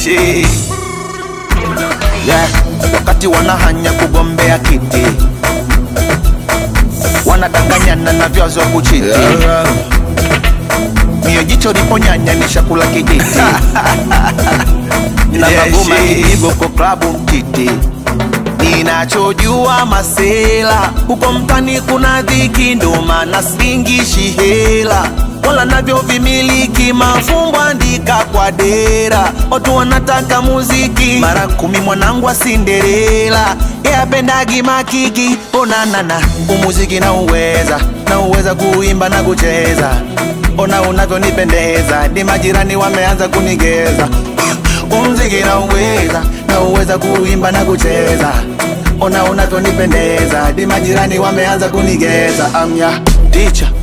jeshi yeah. wakati wanahanya kugombea kiti wanadanganyana na vyazo kuchiti mio jicho liponyanya ni shakula kijiti na magoma kipigo kwa klabu mtiti ninachojua masela huko mtani kuna dhiki ndo maana singishi hela wala navyo vimiliki mafumbo andika kwa dera watu wanataka muziki mara kumi mwanangu wa sinderela yapendagi makiki onanana umuziki na uweza na uweza kuimba na kucheza ona unavyonipendeza ni majirani wameanza kunigeza umziki na uweza na uweza kuimba na kucheza ona unavyonipendeza di majirani wameanza kunigeza amya ticha